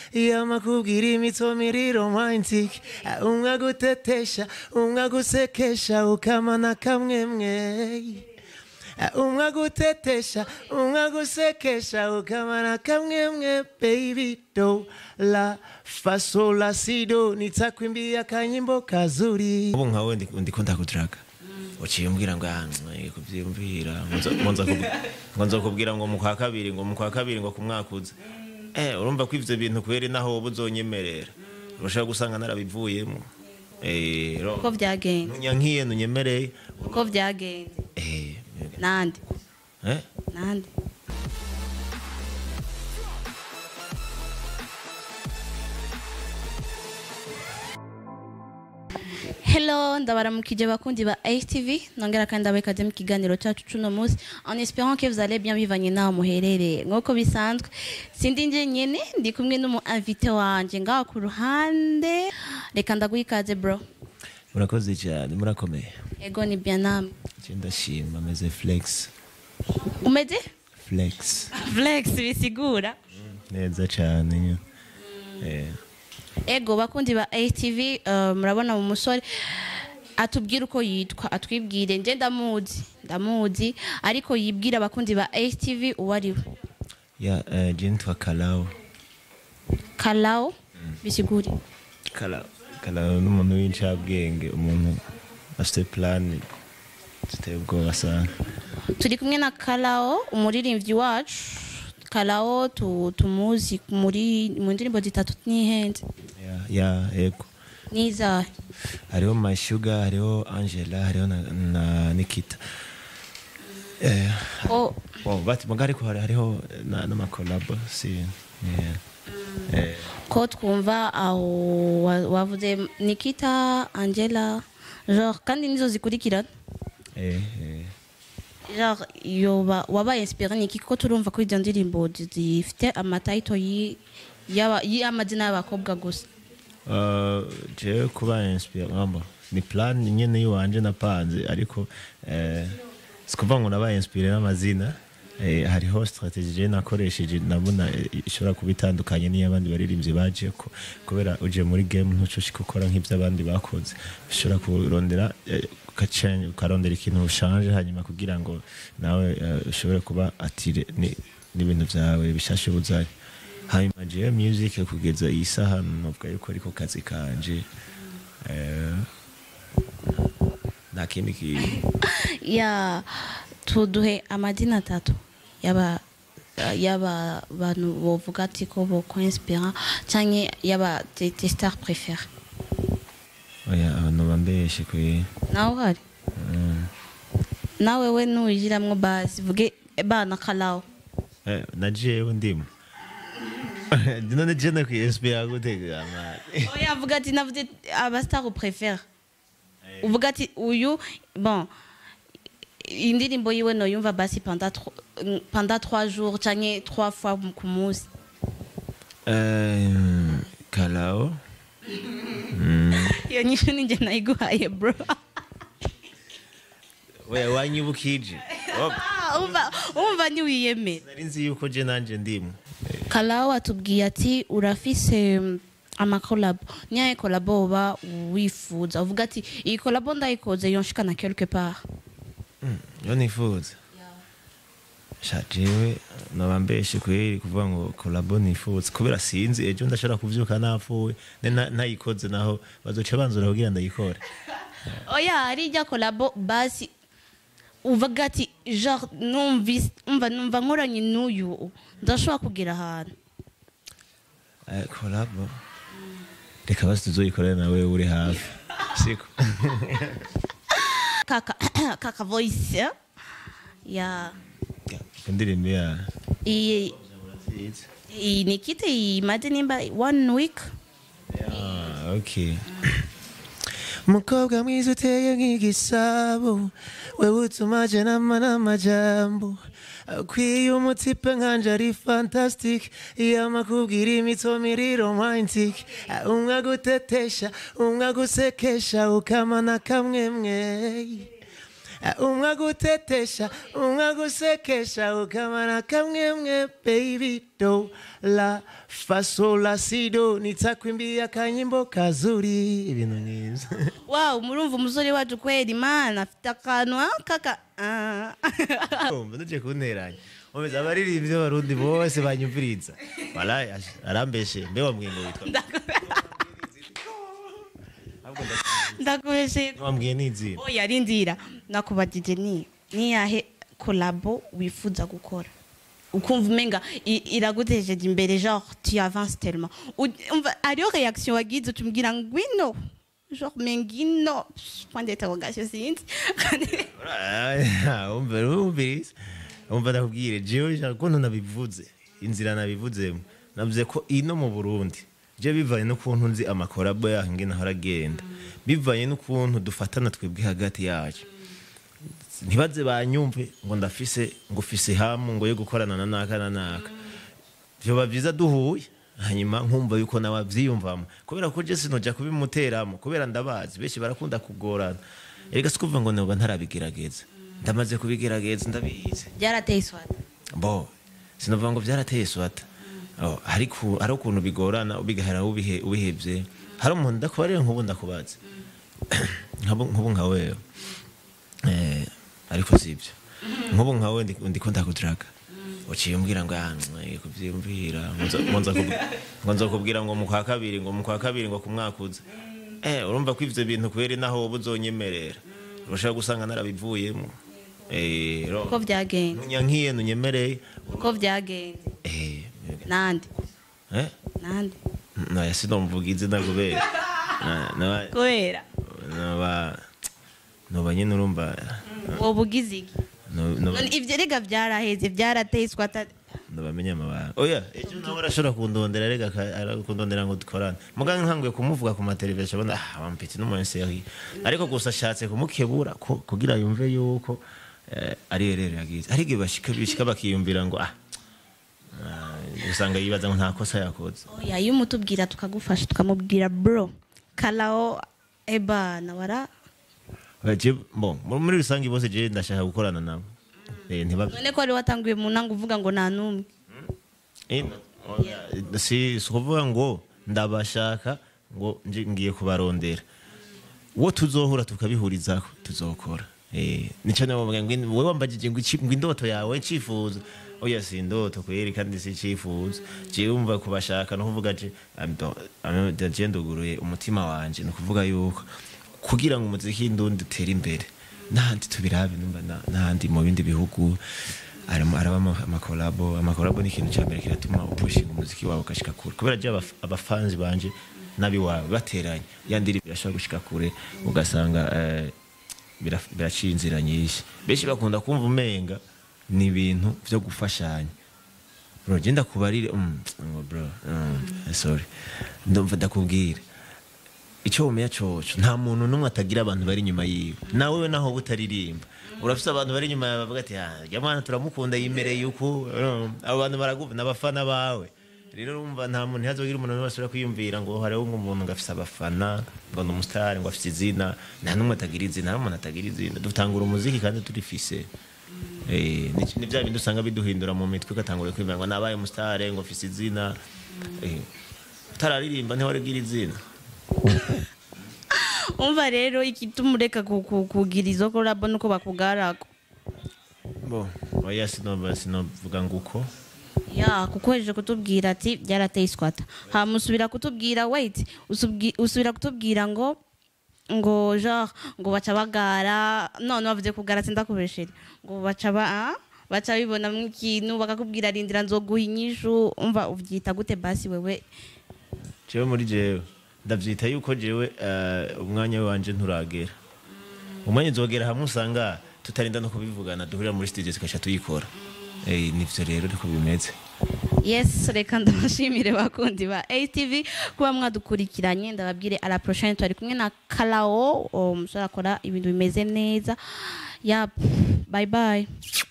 yama kubwira imitso miri romantic umwe agutetesha umwe agusekesha ukamana kamwemwe umwe agutetesha umwe agusekesha ukamana kamwemwe baby do la faso la sido nitakwimbia kanyimbo kazuri ubu nkawe ndi- ndiko ndakudiraga uciye umbwira ngo ah, mwe, kuvyiyumvira ngo nza kubwi- ngo nza kubwira ngo mu kwa kabiri ngo mu kwa kabiri ngo ku mwaka uza eh urumva ko ivyo bintu kubera naho wowe uzonyemerera urashaka gusanga narabivuyemo eh ro- uko byagenze ntunyankiye ntunyemereye uko byagenze eh nande eh nande Hello, ndabaramukije bakundi ba HTV nongera kandi ndabekaze mu kiganiro cyacu cuno munsi en espérant que vous allez bien bivanye naho muherereye nk'uko bisanzwe sindi nje nyene ndi kumwe n'umu invité wanje ngaho ku ruhande reka ndaguha ikaze bro murakoze cyane murakomeye ego ni bien namwe je ndashima meze flex umeze flex flex bisigura neza cyane nyine. eh ego bakundi ba ATV uh, murabona mu musore atubwira uko yitwa atwibwire nje ndamuzi ndamuzi ariko yibwira abakundi ba ATV uwo ari we ya eh, je nitwa Kalao Kalao bisigure Kalao Kalao n'umuntu w'incabwenge umuntu afite plan ziteye ubwoba sana turi kumwe na Kalao umuririmbyi wacu Kalao tu, tumuzi muri mu ndirimbo zitatu nihenze ya ya ego nizahe hariho my sugar hariho Angela hariho na, na Nikita eh oh, bon bati mugari ko hari- hariho na n'amakolabo si yeah. eh ko twumva aho wa- wavuze Nikita Angela genre kandi nizo zikurikirana eh eh genre yoba wabaye inspiré niki kuko turumva ko izo ndirimbo zifite amatayito yi- y'aba- y'amazina y'abakobwa gusa Uh, jewe kuba inspire ngamba ni plan nyene yiwanje napanze ariko eh sikuvuga ngo nabaye inspire n'amazina eh, hariho strategie je nakoresheje nabona eh, ishobora kuba itandukanye n'iy'abandi baririmbyi baje ko kubera uje muri game ntucoshika ukora nk'ivy'abandi bakoze ushobora kurondera eh, ukacenge ukarondera ikintu ushanje hanyuma kugira ngo nawe eh, ushobore kuba atire ni- n'ibintu vyawe bishashe buzanye hanyuma jewe music kugeza iyi saha novuga yuko ariko kazi kanje eh, nta kindi kintu ya tuduhe amazina atatu yaba yaba bantu bovuga ati ko boko inspira canke yaba tes tes stars préférées oya abantu bambeshe kwe nawe uhari nawe we nuyigiramwo basi vuge bana kalawo eh, na jewe ndimo none je nakwiinspira gutega amani oya avuga ati navuze abastar uprefere uvuga ati uyu bon indirimbo yiwe noyumva basi pendant tro- pendant trois jours canke trois fois ku munsi eh, kalao iyo nyishu ninjye nayiguhaye bro oya wanyibukije Oh, Ah, umva umva ntiwiyemera nari nzi yuko je nanje ndimo kalawo atubwiye ati urafise mm, amakolabo niyaye kolabo uba wifuza uvuga ati iyi kolabo ndayikoze yonshikana quelque part yo nifuza sha jewe naba mbeshe kweri kuvuga ngo kolabo nifuza kubera sinzi ejo ndashobora kuvyuka napfuye ne nta- ntayikoze naho bazoca banzura kugira ndayikore oya hari ijya kolabo basi uvuga ati genre numvise umva numva nkoranye n'uyu ndashobora kugira ahantu Eh, kolabo reka basi tuzoyikorere nawe uri hafi siko kaka kaka voice ya ya indirimbo ya iyi iyi ni kite imaze nimba one week Ah, okay mukobwa mwiza uteye nk'igisabo wewe utuma je nama n'amajambo akwiye umutipe nkanje ari fantastic yama kubwira imitso miri romantic umwe agutetesha umwe agusekesha ukamana kamwemwe umwe agutetesha umwe agusekesha ukamana kamwemwe baby do la fasola sido nitakwimbia akanyimbo kazuri ibintu nk'ivyo wow murumva umusore wacu kwera imana afite akantu ah, kaka ah. umva nuje kunteranya umeze abaririmbyi b'abarundi bose banyumviriza walayi ash- arambeshe mbe wambwiye ngo witwa Ahubwo nda- ndakubeshe wambwiye n'izina oya rindira nakubajije ni niyahe kolabo wifuza gukora ukumva umenga i- iragutejeje imbere genre tu avances tellement U- umva hariho reaction wagize utumbwira ngwino genre mengino point d'interrogation sinzi umva wumviriza umva ndakubwire jewe nshaka ukuntu nabivuze inzira nabivuzemo navuze ko ino mu burundi je bivanye n'ukuntu nzi amakorabo yaho ingene ahora agenda bivanye n'ukuntu dufatana twebwe hagati yacu ntibaze banyumve ngo ndafise ngo ufise hamu ngo yo gukorana na naka na naka vyoba vyiza duhuye hanyuma nkumva yuko nawe avyiyumvamo kubera ko je sinoja kubimuteramo kubera ndabazi benshi barakunda kugorana erega sikuvuga ngo noba ntarabigerageza ndamaze kubigerageza ndabizi byarateye iswata bo sinovuga ngo vyarateye swata Oh, ariko ari ukuntu bigorana ubigahera ubihe ubihevye hari umuntu ndakubarira nk'ubu ndakubaza nk'ubu nk'ubu nka wewe eh ariko sivyo nk'ubu nka wewe ndi- ndiko ndakudiraga uciye umbwira ngo ah mwe kuvyiyumvira ngo nzo- ngo nza kubwi- ngo nzokubwira ngo mu kwa kabiri ngo mu kwa kabiri ngo kumwakuza eh urumva ko ivyo bintu kweri naho wowe uzonyemerera urashaka gusanga narabivuyemo eh ro- uko byagenze nunyankiye nunyemereye uko byagenze eh nande eh nande naya sinomvuga izina kubera Na- naba- kubera naba noba nyine urumva wowe ugize iki no- noba- None ivyo rega byaraheze byarateye iswata ndabamenya amabanga oya ejo nawe arashobora kundondera rega aka- arakundondera ngo dukorane muganga nkanguye kumuvuga ku mateleviziyo abona ah wampitse n'umunseri ariko gusa ashatse kumukebura ko kugira yumve yuko eh, ari rero yagize ariko iyo bashika bishika bakiyumvira ngo ah ah, usanga yibaza ngo nta kosa yakoze oya iyo umutubwira tukagufasha tukamubwira bro kalao eba nawara Oya, je- bon muri muri rusange bose je ndashaka gukorana nabo Eh, ntibab- none ko wari watanguye mu ntango uvuga ngo nta n'umwe Eh, oya, si si ukuvuga ngo ndabashaka ngo nje ngiye kubarondera uwo tuzohura tukabihurizaho tuzokora Eh, nico nawe bavuga ngo in- wowe wambajije ngo iki- ngo indoto yawe icifuzo oya si indoto kweri kandi si icifuzo jewe umva kubashaka no kuvuga je am- am- je nduguruye umutima wanje ni ukuvuga yuko kugira ngo umuziki w'indundi utere imbere n'ahandi tubirabe numva na- n'ahandi mu bindi bihugu harimo araba ama- amakolabo amakolabo ni ikintu cya mbere kiratuma upushinga umuziki wawe ugashika kure kubera je abaf- abafanzi banje n'abiwawe bateranye ya ndirimbo irashobora gushika kure ugasanga eh, bira- biraciye inzira nyinshi benshi bakunda kumva umenga ni ibintu vyo gufashanya bro je ndakubarire mm, ngo bro mm, sorry ndumva ndakubwira icyo umenya coco nta muntu n'umwe atagira abantu bari inyuma yiwe nawe we naho butaririmba urafise abantu bari inyuma yawe bavuga ati "Ah, rya mwana turamukunda yimereye uku um, abo bantu baraguva n'abafana bawe rero urumva nta muntu ntihazogira umuntu n'umwe asubira kwiyumvira ngo hariho nk'umuntu ngo afise abafana ngo ni umusitari ngo afise izina nta n'umwe atagira izina nta n'umuntu atagira izina dutangura umuziki kandi turifise Eh, ni ni bya bindi usanga biduhindura mu mitwe ugatangura kwibwira ngo nabaye umusitari ngo afise izina Eh, utararirimba ntiwaregira izina umva rero igituma ureka ku- ku- kugira izo kolabo nuko bakugarako bo oya sinoba sinovuga ngo uko ya kuko hejeje kutubwira ati byarateye iswata hama usubira kutubwira wait usubwi- usubira kutubwira ngo ngo genre ngo baca bagara none bavuze kugara sindakubeshere ngo baca ba ah, baca bibonamwo ikintu bakakubwira rindira nzoguha inyishu umva uvyita gute basi wewe jewe muri jewe ndavyita yuko jewe eh, umwanya wanje nturagera umwanya nzogera hamwe usanga tutarinda no kubivugana duhurira muri studio tugaca tuyikora Eh, nivyo rero niko bimeze yes reka ndabashimire bakundi ba atv kuba mwadukurikiranye ndababwire ala prochaine twari kumwe na kalao umusore akora ibintu bimeze neza yap bye bye